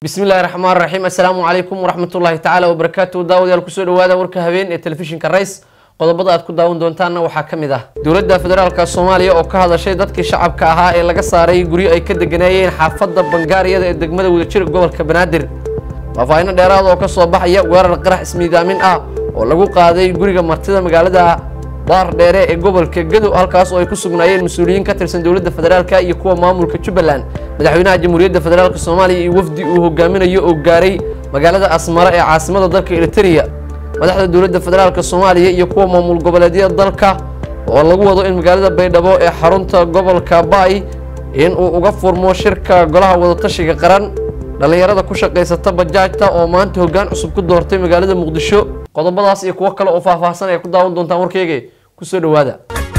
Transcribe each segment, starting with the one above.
bismillahi raxmaan raxiim assalaamu calaykum waraxmatullaahi tacaala wabarakaatu daawadayaal kusoo dhawaada warka habeen ee telefishinka rays qodobada aad ku daawan doontaanna waxaa ka mid ah dowladda federaalka soomaaliya oo ka hadashay dadkii shacabka ahaa ee laga saaray guryo ay ka deganeeyeen xaafadda bangaariyada ee degmada wadajir gobolka banaadir faahfaahinno dheeraad oo ka soo baxaya weerar qarax ismiidaamin ah oo lagu qaaday guriga martida magaalada baar dheere ee gobolka gadow halkaas oo ay ku sugnaayeen mas-uuliyiin ka tirsan dowladda federaalka iyo kuwa maamulka jubbaland madaxweynaha jamhuuriyadda federaalk soomaaliya iyo wafdi uu hogaaminayo oo gaaray magaalada asmare ee caasimada dalka eritereya madaxda dowladda federaalk soomaaliya iyo kuwa maamul goboleedyada dalka oo lagu wado in magaalada baydhabo ee xarunta gobolka baay in uu uga furmo shirka golaha wadatashiga qaran dhallinyarada ku shaqaysata bajaajta oo maanta hoggaan cusub ku doortay magaalada muqdisho qodobadaas iyo kuwo kale oo faahfaahsan ay ku daawan doontaan warkeyga kusoo dhawaada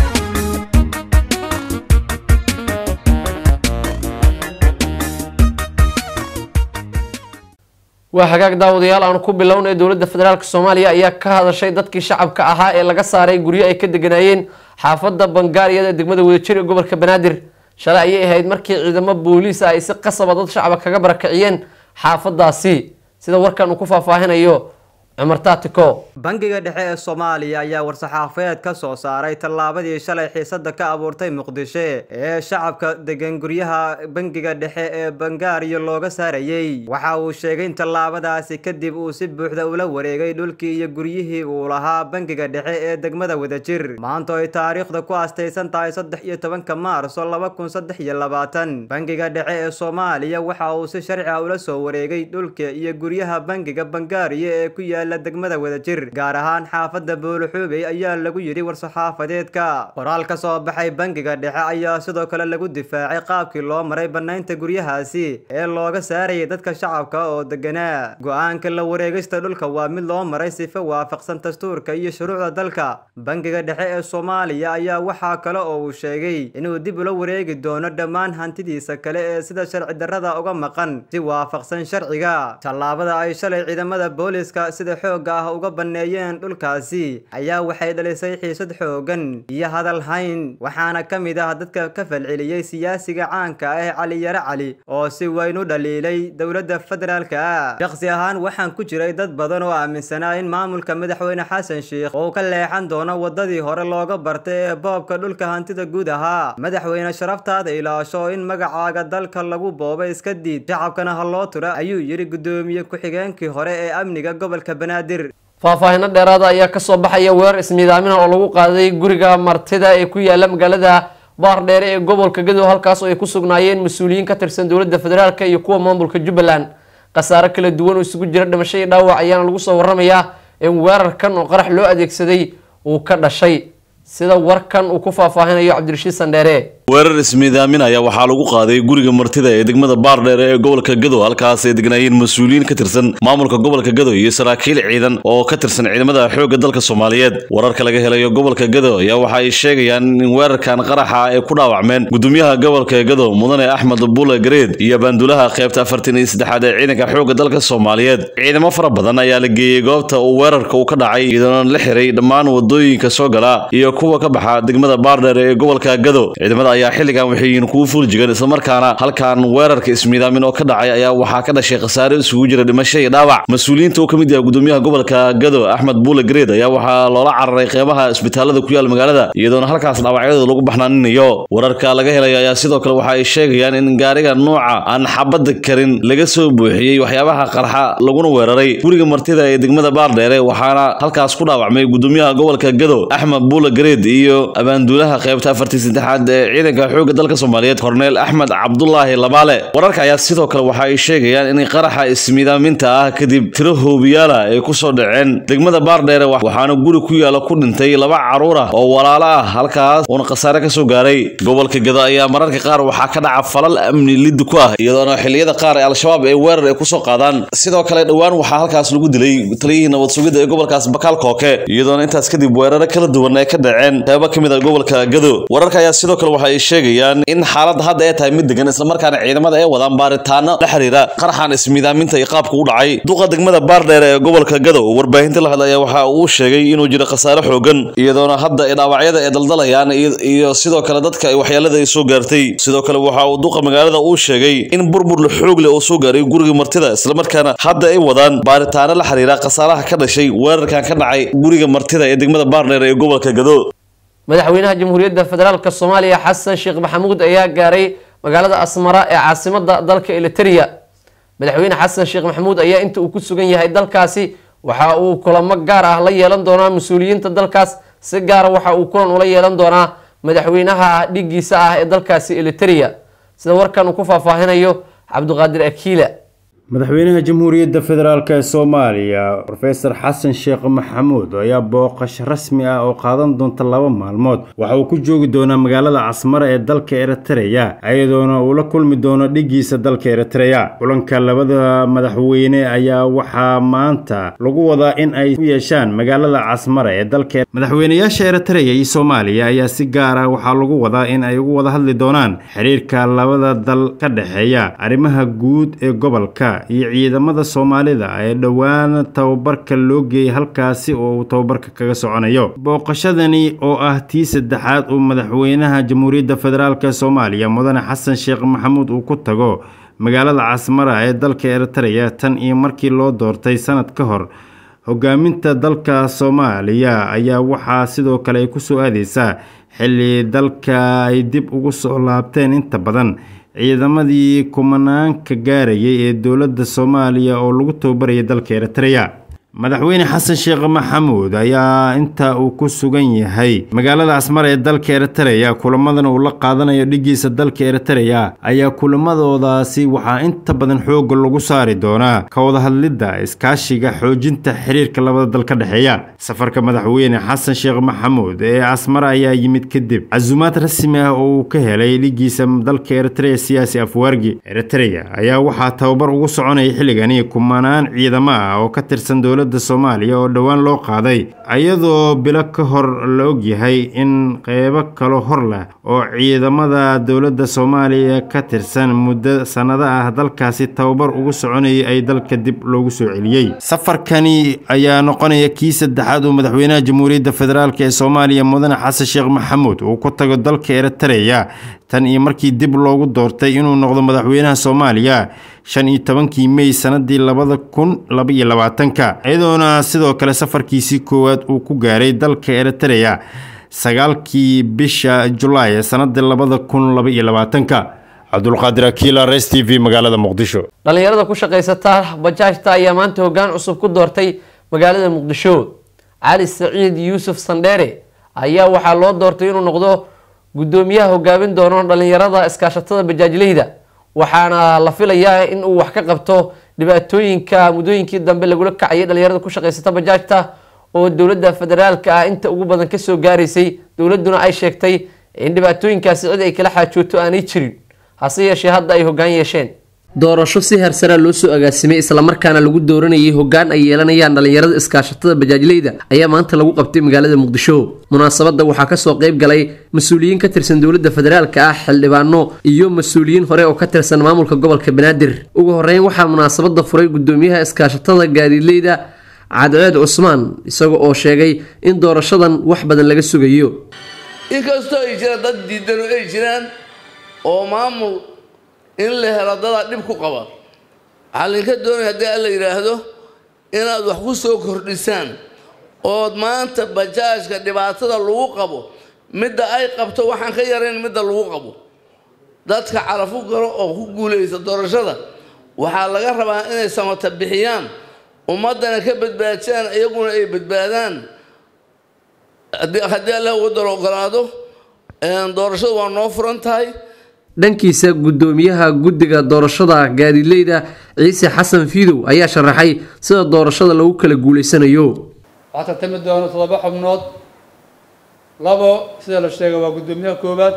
waa hagaag daawadayaal aanu ku bilownay dowladda federaalk soomaaliya ayaa ka hadashay dadkii shacabka ahaa ee laga saaray guryo ay ka deganaayeen xaafadda bangaariyada ee degmada wadajir ee gobolka banaadir shalay ayay ahayd markii ciidamo booliis ah ay si qasaba dad shacaba kaga barakiciyeen xaafadaasi sida warkan uu ku faahfaahinayo cumar taatiko bangiga dhexe ee soomaaliya ayaa war-saxaafeed ka soo saaray tallaabadii shalay xiisada ka abuurtay muqdisho ee shacabka degan guryaha bangiga dhexe ee bangaariyo looga saarayey waxa uu sheegay in tallaabadaasi kadib uu si buuxda ula wareegay dhulkii iyo guryihii uu lahaa bangiga dhexe ee degmada wadajir maanta ay taariikhda ku astaysan tahay saddex iyo tobanka maarso laba kun saddex iyo labaatan bangiga dhexe ee soomaaliya waxa uu si sharci ah ula soo wareegay dhulka iyo guryaha bangiga bangaariyo ee ku yaala degmada wadajir gaar ahaan xaafadda booloxuubey ayaa lagu yidhi war-saxaafadeedka qoraal ka soo baxay bangiga dhexe ayaa sidoo kale lagu difaacay qaabkii loo maray bannaynta guryahaasi ee looga saarayay dadka shacabka oo deganaa go-aanka la wareegista dhulka waa mid loo maray sifa waafaqsan dastuurka iyo shuruucda dalka bangiga dhexe ee soomaaliya ayaa waxaa kale oo uu sheegay inuu dib ula wareegi doono dhammaan hantidiisa kale ee sida sharci darrada uga maqan si waafaqsan sharciga tallaabada ay shalay ciidamada booliska sida xooga ah uga banneeyeen dhulkaasi ayaa waxay dhalisay xiisad xoogan iyo hadal hayn waxaana ka mid ah dadka ka falceliyey siyaasiga caanka ah ee cali yare cali oo si weyn u dhaliilay dowladda federaalka ah shakhsi ahaan waxaan ku jiray dad badan oo aaminsanaa in maamulka madaxweyne xasan sheikh uu ka leexan doono waddadii hore looga bartay ee boobka dhulka hantida guud ahaa madaxweyne sharaftaada ilaasho in magacaaga dalka lagu boobay iska diid shacabkana ha loo tura ayuu yidhi guddoomiye ku-xigeenkii hore ee amniga gobolka faahfaahino dheeraada ayaa kasoo baxaya weerar ismiidaamina oo lagu qaaday guriga martida ee ku yaala magaalada baar dheere ee gobolka gadow halkaas oo ay ku sugnaayeen mas-uuliyiin ka tirsan dowladda federaalk iyo kuwa maamulka jubbaland khasaare kala duwan oo isugu jira dhimasho iyo dhaawac ayaana lagu soo waramayaa in weerarkan oo qarax loo adeegsaday uu ka dhashay sida warkan uu ku faahfaahinayo cabdirashiid sandheere weerar ismiidaamin ayaa waxaa lagu qaaday guriga martida ee degmada baardheere ee gobolka gadow halkaas ay degnaayeen mas-uuliyiin ka tirsan maamulka gobolka gadow iyo saraakiil ciidan oo ka tirsan ciidamada xoogga dalka soomaaliyeed wararka laga helayo gobolka gadow ayaa waxa ay sheegayaan in weerarkan qaraxa ay ku dhaawacmeen gudoomiyaha gobolka gadow mudane axmed bule gareed iyo baandulaha qaybta afartan iyo saddexaad ee ciidanka xoogga dalka soomaaliyeed ciidamo fara badan ayaa la geeyey goobta uu weerarka uu ka dhacay iyadoona la xiray dhammaan wadooyinka soo gala iyo kuwa ka baxa degmada baardheere ee gobolka gadow ciidamada ayaa xilligan waxay yihiin kugu fuuljigan islamarkaana halkan weerarka ismiidaamin oo ka dhacay ayaa waxaa ka dhashay khasaare isugu jira dhimasho iyo dhaawac mas-uuliyiinta uu ka mid yahay gudoomiyaha gobolka gado axmed buule gareed ayaa waxaa loola cararay qeybaha isbitaalada ku yaal magaalada iyadoona halkaas dhaawacyadooda lagu baxnaaninayo wararka laga helaya ayaa sidoo kale waxa ay sheegayaan in gaariga nooca aan xabadda karin laga soo buuxiyey waxyaabaha qarxa laguna weeraray guriga martida ee degmada baardheere waxaana halkaas ku dhaawacmay gudoomiyaha gobolka gado axmed buule gareed iyo abaanduulaha qeybta afartii saddexaad ee ciidanka xoogga dalka soomaaliyeed korneel axmed cabdulaahi labaale wararka ayaa sidoo kale waxa ay sheegayaan in qaraxa ismiidaaminta ah kadib tiro hoobiyaala ay ku soo dhaceen degmada baardheere waxaana guri ku yaala ku dhintay laba caruur ah oo walaalo ah halkaas uuna khasaare ka soo gaaray gobolka gado ayaa mararka qaar waxaa ka dhaca falal amni liddi ku ah iyadoona xilliyada qaar ee al-shabaab ee weerar ay kusoo qaadaan sidoo kale dhowaan waxaa halkaas lagu dilay taliyihii nabad sugidda ee gobolkaas bakaal kooke iyadoona intaas kadib weeraro kala duwan ay ka dhaceen qeybo ka mid a gobolka gado wararka ayaa sidoo kale waxa ay sheegayaan in xaaladda hadda ay tahay mid degan islamarkaana ciidamada ay wadaan baaritaano la xiriira qaraxan ismiidaaminta iyo qaabka u dhacay duqa degmada baardheer ee gobolka gadow warbaahinta la hadlaya waxa uu sheegay inuu jiro khasaare xoogan iyadoona hadda ay dhaawacyada ay daldalayaan iyo sidoo kale dadka ay waxyeelada ay soo gaartay sidoo kale waxa uu duqa magaalada uu sheegay in burbur la xoog leh oo soo gaaray guriga martida islamarkaana hadda ay wadaan baaritaano la xiriira khasaaraha ka dhashay weerarkan ka dhacay guriga martida ee degmada baardheer ee gobolka gado madaxweynaha jamhuuriyadda federaalk soomaaliya xasan sheekh maxamuud ayaa gaaray magaalada asmara ee caasimada dalka eliteria madaxweyne xasan sheekh maxamuud ayaa inta uu ku sugan yahay dalkaasi waxa uu kulamo gaar ah la yeelan doonaa mas-uuliyiinta dalkaas si gaara waxa uu kulan ula yeelan doonaa madaxweynaha dhigiisa ah ee dalkaasi eliteria sida warkan uu ku faahfaahinayo cabdiqaadir akiila madaxweynaha jamhuuriyadda federaalk ee soomaaliya rofeor xasan sheekh maxamuud ayaa booqasho rasmi ah oo qaadan doonta laba maalmood waxa uu ku joogi doonaa magaalada casmara ee dalka eritreya iyadoona uu la kulmi doono dhigiisa dalka eritreya kulanka labada madaxweyne ayaa waxaa maanta lagu wadaa in ay ku yeeshaan magaalada casmara ee dalka madaxweyneyaasha eritreya iyo soomaaliya ayaa si gaar ah waxaa lagu wadaa in ay ugu wada hadli doonaan xiriirka labada dal ka dhexeeya arrimaha guud ee gobolka iyo ciidamada soomaalida ee dhowaan tababarka loo geeyay halkaasi oo uu tababarka kaga soconayo booqashadani oo ah tii saddexaad uu madaxweynaha jamhuuriyadda federaalk soomaaliya mudane xasan sheekh maxamuud uu ku tago magaalada casmara ee dalka eritreya tan iyo markii loo doortay sanad ka hor hogaaminta dalka soomaaliya ayaa waxaa sidoo kale ay kusoo aadeysaa xilli dalka ay dib ugu soo laabteen inta badan ciidamadii kumanaanka gaarayay ee dowladda soomaaliya oo lagu tababarayay dalka eritreya madaxweyne xasan sheekh maxamuud ayaa inta uu ku sugan yahay magaalada asmar ee dalka eritreya kulamadan uu la qaadanayo dhigiisa dalka eritreya ayaa kulamadoodaasi waxaa inta badan xoogga lagu saari doonaa ka wada hadlidda iskaashiga xoojinta xiriirka labada dal ka dhexeeya safarka madaxweyne xasan sheekh maxamuud ee asmar ayaa yimid kadib casuumaad rasmi ah oo uu ka helay dhigiisa dalka eritreya siyaasi afwaargi eritreya ayaa waxaa tababar ugu soconaya xilligani kumanaan ciidamo ah oo ka tirsan dowlada soomaaliya oo dhowaan loo qaaday iyadoo bilo ka hor la ogyahay in qeybo kalo hor leh oo ciidamada dowladda soomaaliya ka tirsan muddo sannado ah dalkaasi tababar ugu soconayay ay dalka dib loogu soo celiyey safarkani ayaa noqonaya kii saddexaad uu madaxweynaha jamhuuriyadda federaalk ee soomaaliya mudane xasan sheekh maxamuud uu ku tago dalka eritreya tan iyo markii dib loogu doortay inuu noqdo madaxweynaha soomaaliya shan iyo tobankii mey sanadii labada kun laba iyo labaatanka iyadoona sidoo kale safarkiisii koowaad uu ku gaaray dalka eritreya sagaalkii bisha julaay ee sanadii labada kun laba iyo labaatanka cabdulqaadir akiila res t v magaalada muqdisho dhalinyarada ku shaqaysata bajaajta ayaa maanta hoggaan cusub ku doortay magaalada muqdisho cali saciid yuusuf sandheere ayaa waxaa loo doortay inuu noqdo guddoomiyaha hogaamin doono dhalinyarada iskaashatada bajaajleyda waxaana la filayaa in uu wax ka qabto dhibaatooyinka muddooyinkii dambe lagula kacayay dhalinyarada ku shaqaysata bajaajta oo dowladda federaalka ah inta ugu badan kasoo gaaraysay dowladduna ay sheegtay in dhibaatooyinkaasi cid ay kala xaajooto aanay jirin hase yeeshee hadda ay hoggaan yeesheen doorasho si hersara loo soo agaasimay islamarkaana lagu dooranayay hoggaan ay yeelanayaan dhalinyarada iskaashatada bajaajleyda ayaa maanta lagu qabtay magaalada muqdisho munaasabadda waxaa kasoo qayb galay mas-uuliyiin ka tirsan dowladda federaalka ah xildhibaano iyo mas-uuliyiin hore oo ka tirsan maamulka gobolka banaadir ugu horeyn waxaa munaasabada furay gudoomiyaha iskaashatada gaadiidleyda cadceed cusmaan isaga oo sheegay in doorashadan wax badan laga sugayo inkastoo ay jiraan dad diidano ay jiraan oo maamul in la helo dadaa dhib ku qaba waxaa laydinka doonaya haddii alla yidhaahdo inaad wax ku soo kordhisaan ood maanta bajaajka dhibaatada lagu qabo midda ay qabto waxaan ka yarayn midda lagu qabo dadka carafu galo oo ku guulaysa doorashada waxaa laga rabaa inay samata bixiyaan ummaddana ka badbaadiyaan iyaguna ay badbaadaan haddii alla waddan ogolaado doorashadu waa noo furan tahay dhankiisa gudoomiyaha guddiga doorashada gaadiidleyda ciise xasan fiidow ayaa sharaxay sida doorashada lagu kala guuleysanayo waxaa tartami doona toddoba xubnood labo sida la sheegay waa guddoomiyaha koowaad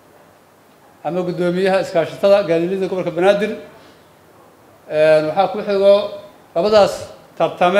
ama guddoomiyaha iskaashatada gaadiidleyda gobolka banaadir waxaa ku xigo labadaas tartame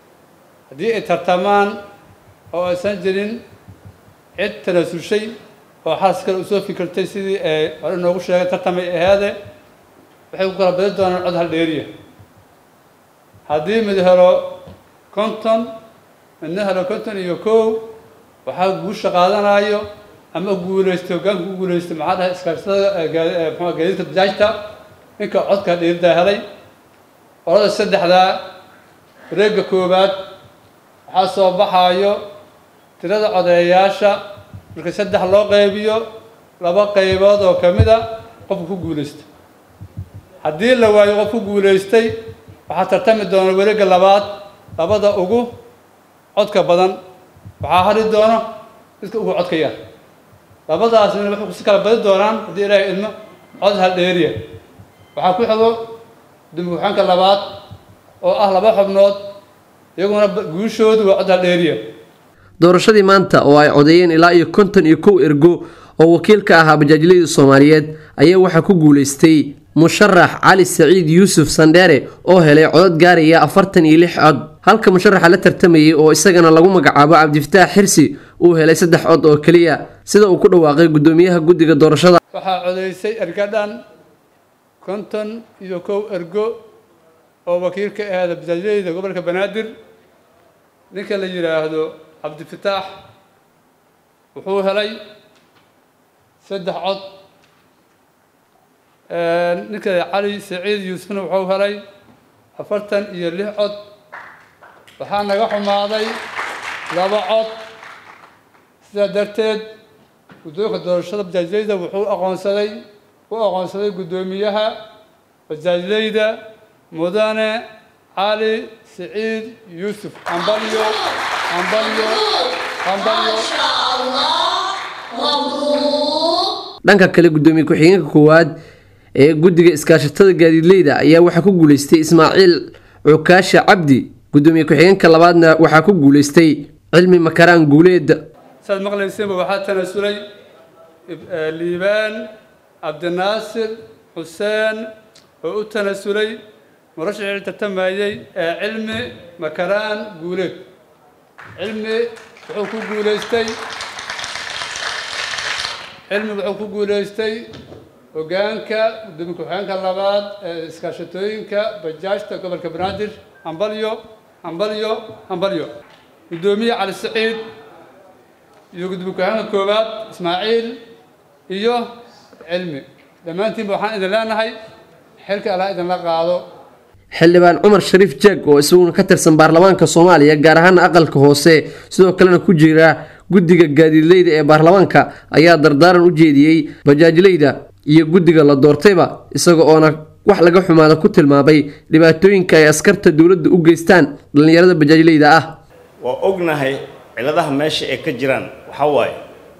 haddii ay tartamaan oo aysan jirin cid tanaasushay oo xalas kale usoo fikirtay sidii ay hore noogu sheegay tartamay aheede waxay ku kala badi doonaan cod hal dheeriya haddii mid helo konton midna helo konton iyo kow waxaa guusha qaadanayo ama guuleystay hoggaanka ku guuleystay maxaa dhahay iskaashatada mxua gaadiidka bajaajta ninka codka dheeridaa helay orada saddexdaa wareegga koowaad waxaa soo baxaayo tirada codeeyaasha marka saddex loo qaybiyo laba qaybood oo ka mid a qofka ku guuleystay haddii la waayo qof ku guuleystay waxaa tartami doona wareegga labaad labada ugu codka badan waxaa hari doono midka ugu codka yar labadaasna waxay kusi kala badi doonaan haddii ilaahay idmo cod hal dheeriya waxaa ku xigo gudoomiye-ku-xeenka labaad oo ah laba xubnood iyaguna guushoodu waa cod hal dheeriya doorashadii maanta oo ay codeeyeen ilaa iyo konton iyo kow ergo oo wakiil ka ahaa bajaajilada soomaaliyeed ayaa waxaa ku guuleystay musharax cali saciid yuusuf sandheere oo helay codod gaaraya afartan iyo lix cod halka musharaxa la tartamayay oo isagana lagu magacaabo cabdifataax xirsi uu helay saddex cod oo keliya sida uu ku dhawaaqay gudoomiyaha guddiga doorashada waxaa codeysay ergadhan konton iyo kow ergo oo wakiil ka ahaada bajaajileyda gobolka banaadir ninka la yidhaahdo cabdifataax wuxuu helay saddex cod ninka cali saciid yuusufna wuxuu helay afartan iyo lix cod waxaa naga xumaaday laba cod sidaa darteed guddoonka doorashada bajaajileyda wuxuu aqoonsaday u aqoonsaday guddoomiyaha bajaajileyda mudane cali saciid yuusuf ambalyo ambalyo ambalyo dhanka kale gudoomiye ku-xigeenka koowaad ee guddiga iskaashatada gaadiidleyda ayaa waxaa ku guuleystay ismaaciil cukaasha cabdi gudoomiye ku-xigeenka labaadna waxaa ku guuleystay cilmi makaraan guuleed saad maqlayseenba waxaa tanasulay liibaan cabdinaasir xuseen oo u tanasulay murashixii tartamayey ee cilmi makaraan guuleed cilmi wuxuu ku guuleystay cilmi wuxuu ku guuleystay hoggaanka gudoomiye ku-xigeenka labaad ee iskaashatooyinka bajaajta gobolka banaadir hambalyo hambalyo hambalyo guddoomiye cali saciid iyo gudoomiye ku-xigeenka koowaad ismaaciil iyo cilmi dhammaantiinba waxaan idin leenahay xilka allah idinla qaado xildhibaan cumar shariif jeeg oo isaguna ka tirsan baarlamaanka soomaaliya gaar ahaana aqalka hoose sidoo kalena ku jira guddiga gaadiidleyda ee baarlamaanka ayaa dardaaran u jeediyey bajaajleyda iyo guddiga la doortayba isaga oona wax laga xumaada ku tilmaamay dhibaatooyinka ay askarta dowladda u geystaan dhallinyarada bajaajleyda ah waa ognahay ciladaha meesha ay ka jiraan waxaa waaye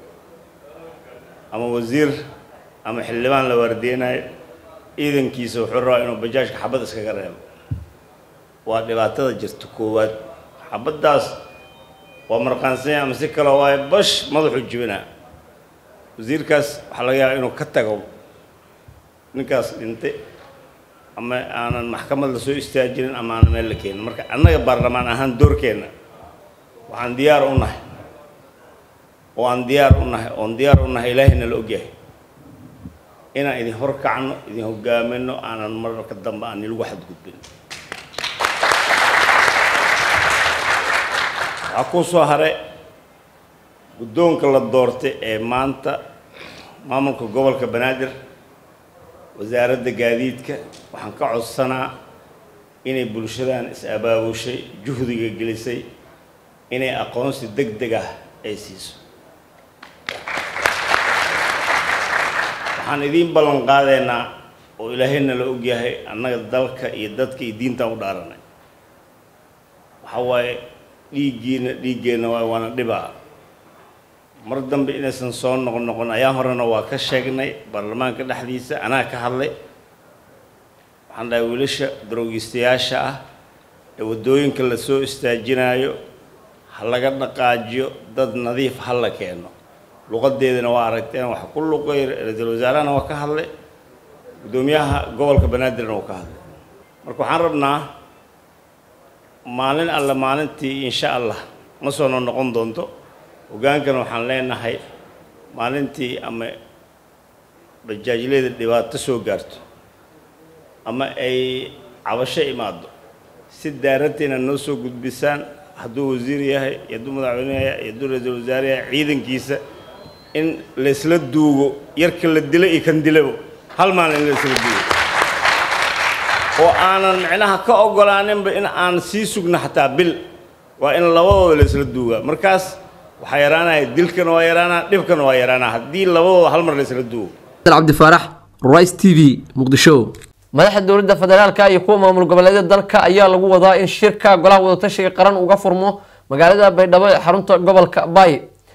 ama wasiir ama xildhibaan la waardeynayo ciidankiisa wuxuu rabaa inuu bajaajka xabad iskaga reebo waa dhibaatada jirta koowaad xabaddaas waa marqaansanya ama si kale waaye bash madaxuu jibinaa wasiirkaas waxaa laga yaabaa inuu ka tago ninkaas dhintay ama aanan maxkamad la soo istaajinin ama aanan meel la keenin marka annaga baarlamaan ahaan doorkeenna waxaan diyaar u nahay oo aan diyaar u nahay oon diyaar u nahay ilaahayna la ogyahay inaan idin horkacno idin hogaamino aanan mararka dambe aan ilagu xadgudbin waxaa kuu soo hare guddoonka la doortay ee maanta maamulka gobolka banaadir wasaaradda gaadiidka waxaan ka codsanaa inay bulshadan is-abaabushay juhdiga gelisay inay aqoonsi deg deg ah ay siiso waxaan idiin ballan qaadaynaa oo ilaahayna la ogyahay annaga dalka iyo dadka iyo diintaan u dhaaranay waxaa waaye dhiiggiina dhiiggeenna waay waana dhibaa mar dambe inaysan soo noqon noqon ayaan horena waa ka sheegnay baarlamaanka dhexdiisa anaa ka hadlay waxaan dhahay wiilasha daroogistayaasha ah ee waddooyinka la soo istaajinaayo ha laga dhaqaajiyo dad nadiif ha la keeno luqadeedana waa aragteen wax ku luqay ra-iisul wasaarahana waa ka hadlay guddoomiyaha gobolka banaadirna waa ka hadlay marka waxaan rabnaa maalin alle maalintii insha allah ma soo noqon doonto hoggaankana waxaan leenahay maalintii ama bajaajleyda dhibaato soo gaarto ama ay cabasho imaado si daaranteena noo soo gudbisaan hadduu wasiir yahay iyo hadduu madaxweyne yahay iyo hadduu ra-iisul wasaare yahay ciidankiisa in laysla duugo yarka la dilo iyo kan dilabo hal maalin in laysla duugo oo aanan micnaha ka ogolaaninba in aan sii sugno xataa bil waa in labadooda laysla duugaa markaas waxaa yaraanaya dilkana waa yaraanaa dhibkana waa yaraanaa haddii labadooda hal mar laysla duugo cabdi faarax rice t v muqdisho madaxda dowladda federaalka iyo kuwa maamul goboleedyada dalka ayaa lagu wadaa in shirka golaha wadatashiga qaran uga furmo magaalada baydhabo ee xarunta gobolka bay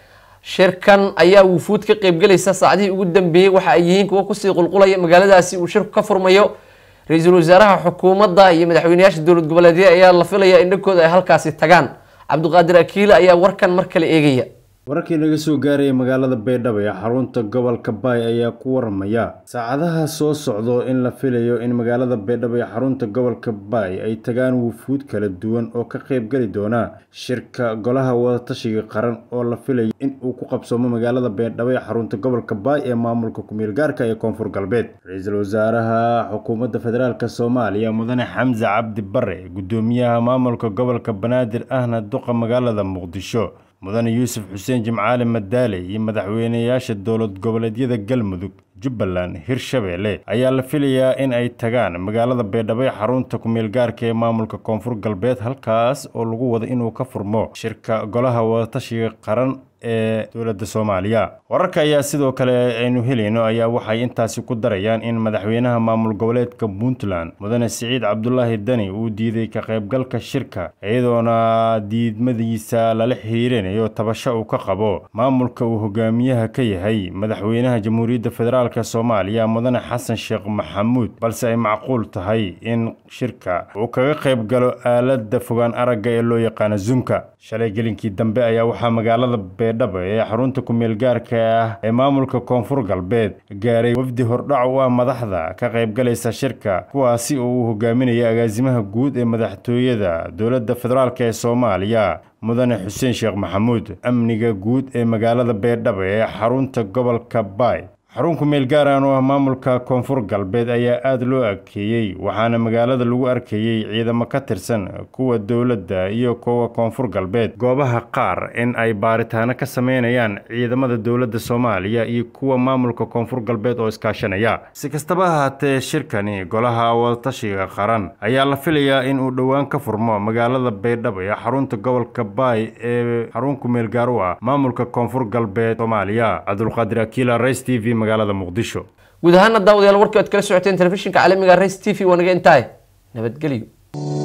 shirkan ayaa wufuud ka qeybgelaysa saacadihii ugu dambeeyey waxa ay yihiin kuwo kusii qulqulaya magaaladaasi uu shirku ka furmayo ra-iisul wasaaraha xukuumadda iyo madaxweyneyaasha dowlad goboleedya ayaa la filaya in dhankooda ay halkaasi tagaan cabdiqaadir akiile ayaa warkan mar kale eegaya wararkii naga soo gaaraya magaalada baydhabo ee xarunta gobolka baay ayaa ku waramaya saacadaha soo socdo in la filayo in magaalada baydhabo ee xarunta gobolka baay ay tagaan wufuud kala duwan oo ka qaybgeli doona shirka golaha wadatashiga qaran oo la filayo in uu ku qabsoomo magaalada baydhabo ee xarunta gobolka baay ee maamulka ku-meel gaarka ee koonfur galbeed ra-iisul wasaaraha xukuumadda federaalk soomaaliya mudane xamse cabdi bare gudoomiyaha maamulka gobolka banaadir ahna duqa magaalada muqdisho mudane yuusuf xuseen jimcaali madaale iyo madaxweyneyaasha dowlad goboleedyada galmudug jubbaland hirshabeelle ayaa la filayaa in ay tagaan magaalada baydhabo ee xarunta ku-meel gaarka ee maamulka koonfur galbeed halkaas oo lagu wada inuu ka furmo shirka golaha wadatashiga qaran ee dowladda soomaaliya wararka ayaa sidoo kale aynu helayno ayaa waxay intaasi ku darayaan in madaxweynaha maamul goboleedka puntland mudane siciid cabdulaahi dani uu diiday ka qaybgalka shirka iyadoona diidmadiisa lala xiriirinayo tabasho uu ka qabo maamulka uu hogaamiyaha ka yahay madaxweynaha jamhuuriyadda federaalk soomaaliya mudane xasan sheekh maxamuud balse ay macquul tahay in shirka uu kaga qayb galo aalada fogaan aragga ee loo yaqaano zoomka shalay gelinkii dambe ayaa waxaa magaalada baydhabo ee xarunta ku-meel gaarka ah ee maamulka koonfur galbeed gaaray wafdi hordhac u ah madaxda ka qaybgalaysa shirka kuwaasi oo uu hogaaminaya agaasimaha guud ee madaxtooyada dowladda federaalk ee soomaaliya mudane xuseen sheekh maxamuud amniga guud ee magaalada baydhabo ee xarunta gobolka baay xarun ku-meel gaaraan oo ah maamulka koonfur galbeed ayaa aada loo adkeeyey waxaana magaalada lagu arkayey ciidamo ka tirsan kuwa dowladda iyo kuwa koonfur galbeed goobaha qaar in ay baaritaano ka sameynayaan ciidamada dowladda soomaaliya iyo kuwa maamulka koonfur galbeed oo iskaashanaya si kastaba ahaatee shirkani golaha wadatashiga qaran ayaa la filayaa in uu dhowaan ka furmo magaalada baydhabo ee xarunta gobolka baay ee xarun ku-meel gaar u ah maamulka koonfur galbeed soomaaliya cabdulqaadir akiila rays t v guud ahaana daawadayaal warkii oad kala socoteen telefishinka caalamiga race t v waa naga intahay nabadgelyo